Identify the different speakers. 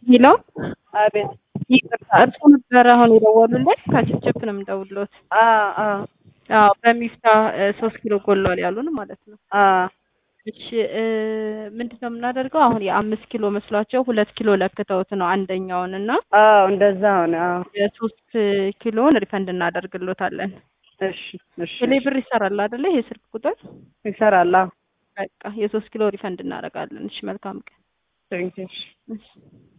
Speaker 1: ሄሎ
Speaker 2: አቤት።
Speaker 1: ይቅርታ እርሶ ነበረ አሁን የደወሉልን? ከችፕችፕ ነው የምደውልዎት።
Speaker 2: አ አ
Speaker 1: አዎ በሚፍታ ሶስት ኪሎ ጎሏል ያሉን ማለት ነው።
Speaker 2: አ
Speaker 1: እሺ እ ምንድን ነው የምናደርገው? አሁን የአምስት ኪሎ መስሏቸው ሁለት ኪሎ ለክተውት ነው አንደኛውን እና
Speaker 2: አዎ እንደዛ ሆነ። አዎ
Speaker 1: የሶስት ኪሎን ሪፈንድ እናደርግሎታለን።
Speaker 2: እሺ እሺ
Speaker 1: ቴሌ ብር ይሰራል አይደለ? ይሄ ስልክ ቁጥር
Speaker 2: ይሰራል። አዎ
Speaker 1: በቃ የሶስት ኪሎ ሪፈንድ እናደርጋለን። እሺ መልካም ቀን።
Speaker 2: ቴንኪው።
Speaker 1: እሺ